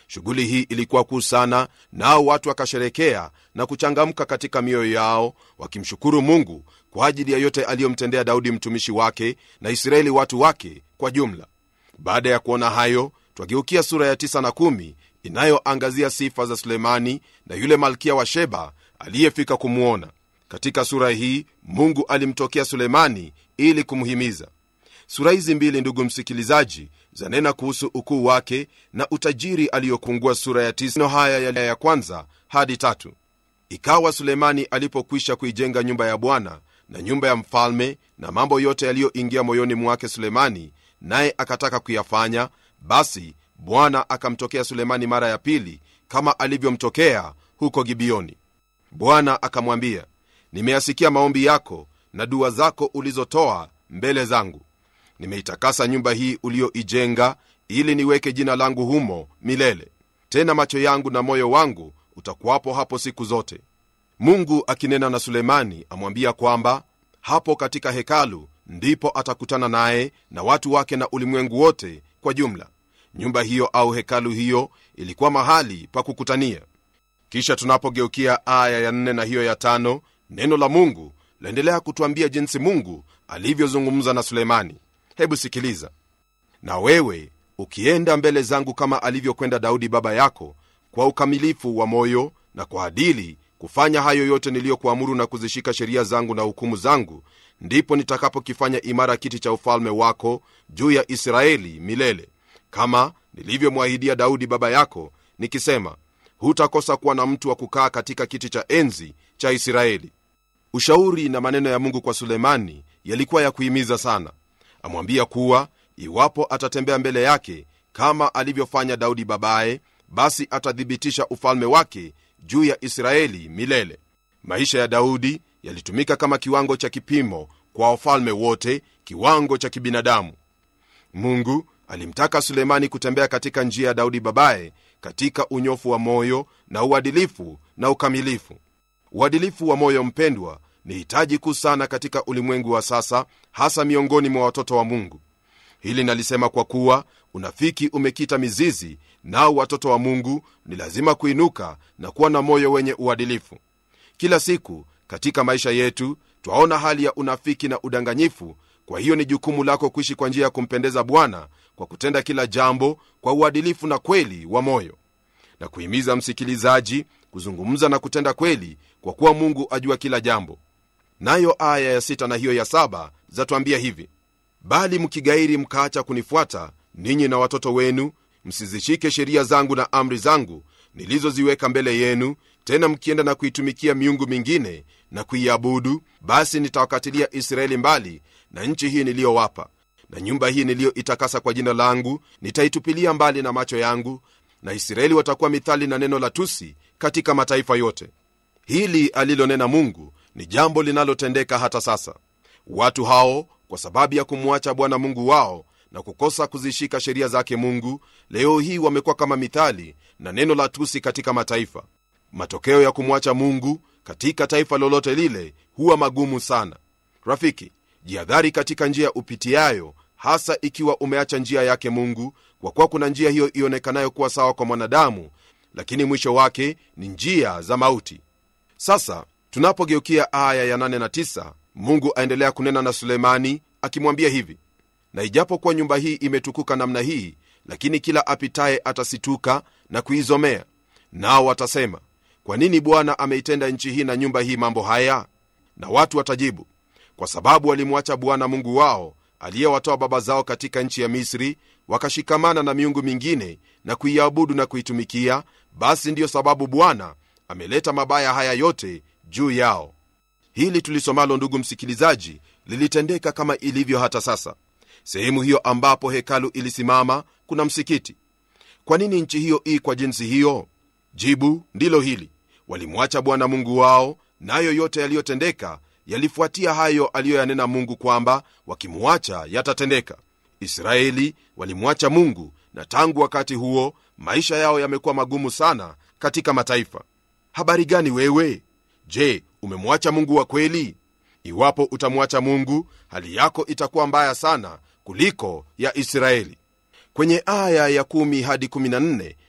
shughuli hii ilikuwa kuu sana nao watu wakasherekea na kuchangamka katika mioyo yao wakimshukuru mungu kwa ajili ya yote aliyomtendea daudi mtumishi wake na israeli watu wake kwa jumla baada ya kuona hayo twageukia sura ya 9 na 1 inayoangazia sifa za sulemani na yule malkia wa sheba aliyefika kumwona katika sura hii mungu alimtokea sulemani ili kumhimiza sura hizi mbili ndugu msikilizaji zanena kuhusu ukuu wake na utajiri aliyokungua sura ya tisa haya ya, ya kwanza hadi tatu ikawa sulemani alipokwisha kuijenga nyumba ya bwana na nyumba ya mfalme na mambo yote yaliyoingia moyoni mwake sulemani naye akataka kuyafanya basi bwana akamtokea sulemani mara ya pili kama alivyomtokea huko gibioni bwana akamwambia nimeyasikia maombi yako na dua zako ulizotoa mbele zangu nimeitakasa nyumba hii uliyoijenga ili niweke jina langu humo milele tena macho yangu na moyo wangu utakuwapo hapo siku zote mungu akinena na sulemani amwambia kwamba hapo katika hekalu ndipo atakutana naye na watu wake na ulimwengu wote kwa jumla nyumba hiyo au hekalu hiyo ilikuwa mahali pa kukutania kisha tunapogeukia aya ya nne na hiyo ya tano neno la mungu laendelea kutwambia jinsi mungu alivyozungumza na sulemani hebu sikiliza na wewe ukienda mbele zangu kama alivyokwenda daudi baba yako kwa ukamilifu wa moyo na kwa adili kufanya hayo yote niliyokuamuru na kuzishika sheria zangu na hukumu zangu ndipo nitakapokifanya imara kiti cha ufalme wako juu ya israeli milele kama nilivyomwahidia daudi baba yako nikisema hutakosa kuwa na mtu wa kukaa katika kiti cha enzi cha israeli ushauri na maneno ya mungu kwa sulemani yalikuwa ya kuhimiza sana amwambia kuwa iwapo atatembea mbele yake kama alivyofanya daudi babaye basi atathibitisha ufalme wake juu ya israeli milele maisha ya daudi yalitumika kama kiwango cha kipimo kwa wafalme wote kiwango cha kibinadamu mungu alimtaka sulemani kutembea katika njia ya daudi babaye katika unyofu wa moyo na uadilifu na ukamilifu uadilifu wa moyo mpendwa ni hitaji kuu sana katika ulimwengu wa sasa hasa miongoni mwa watoto wa mungu hili nalisema kwa kuwa unafiki umekita mizizi nao watoto wa mungu ni lazima kuinuka na kuwa na moyo wenye uadilifu kila siku katika maisha yetu twaona hali ya unafiki na udanganyifu kwa hiyo ni jukumu lako kuishi kwa njia ya kumpendeza bwana kwa kutenda kila jambo kwa uadilifu na kweli wa moyo na kuhimiza msikilizaji kuzungumza na kutenda kweli kwa kuwa mungu ajua kila jambo nayo aya ya sita na hiyo ya saba zatwambia hivi bali mkigairi mkaacha kunifuata ninyi na watoto wenu msizishike sheria zangu na amri zangu nilizoziweka mbele yenu tena mkienda na kuitumikia miungu mingine na kuiabudu basi nitawakatilia israeli mbali na nchi hii niliyowapa na nyumba hii niliyoitakasa kwa jina langu nitaitupilia mbali na macho yangu na israeli watakuwa mithali na neno la tusi katika mataifa yote hili alilonena mungu ni jambo linalotendeka hata sasa watu hao kwa sababu ya kumwacha bwana mungu wao na kukosa kuzishika sheria zake mungu leo hii wamekuwa kama mithali na neno la tusi katika mataifa matokeo ya kumwacha mungu katika taifa lolote lile huwa magumu sana rafiki jihadhari katika njia upitiayo hasa ikiwa umeacha njia yake mungu kwa kuwa kuna njia hiyo ionekanayo kuwa sawa kwa mwanadamu lakini mwisho wake ni njia za mauti sasa tunapogeukia aya ya 8 na 9 mungu aendelea kunena na sulemani akimwambia hivi na ijapokuwa nyumba hii imetukuka namna hii lakini kila apitaye atasituka na kuizomea nao watasema kwa nini bwana ameitenda nchi hii na nyumba hii mambo haya na watu watajibu kwa sababu walimwacha bwana mungu wao aliyewatoa baba zao katika nchi ya misri wakashikamana na miungu mingine na kuiabudu na kuitumikia basi ndiyo sababu bwana ameleta mabaya haya yote juu yao hili tulisomalo ndugu msikilizaji lilitendeka kama ilivyo hata sasa sehemu hiyo ambapo hekalu ilisimama kuna msikiti kwa nini nchi hiyo ii kwa jinsi hiyo jibu ndilo hili walimwacha bwana mungu wao nayo yote yaliyotendeka yalifuatia hayo aliyoyanena mungu kwamba wakimwacha yatatendeka israeli walimwacha mungu na tangu wakati huo maisha yao yamekuwa magumu sana katika mataifa habari gani wewe je umemwacha mungu wa kweli iwapo utamwacha mungu hali yako itakuwa mbaya sana kuliko ya israeli kwenye aya ya 1 hadi 14